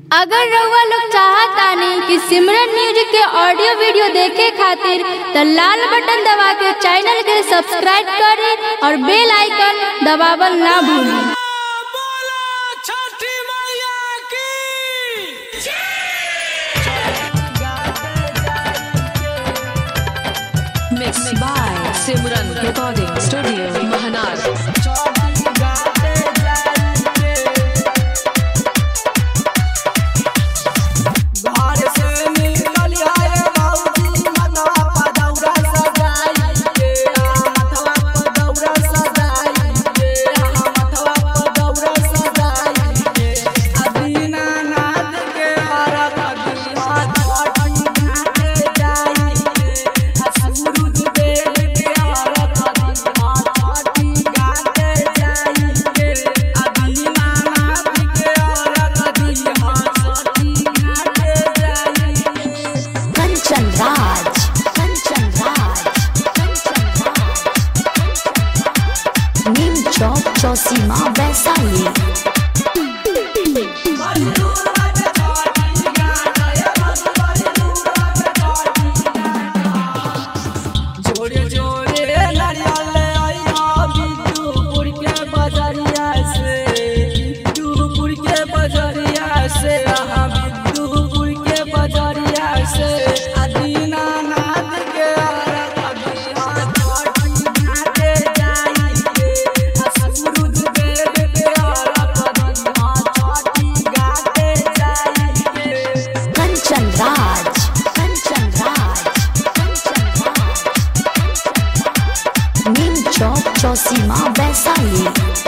अगर रउआ लोग चाहतानी कि सिमरन म्यूजिक के ऑडियो वीडियो देखे खातिर त लाल बटन दबा के चैनल के सब्सक्राइब करें और बेल आइकन दबावल ना भूलें बोला छठी मैया की Mixed by Simran Recording Studio, Mahanar. घर से निकल आए बाबूजी मतवा पर दौरा सजाई के मतवा पर दौरा सजाई के मतवा पर दौरा सजाई के अदीना नाद के औरत अदीना छठी घाटे जाई के सूरज देव के औरत अदीना छठी घाटे जाई के अदीना नाद के औरत अदीना छठी घाटे जाई के कंचन राज कंचन राज कंचन राज नीम चौक चौसीमा वैशाली जोरे जोरे नारियल आइया बिट्टूपुर के बजरिया से बिट्टूपुर के बजरिया से आहा बिट्टूपुर के बजरिया से अदीना नाथ के औरत अदीना छठी घाटे जाई के सूरज देव के औरत अदीना छठी घाटे जाई के कंचन राज कंचन राज कंचन राज नीम चौक चौसीमा वैशाली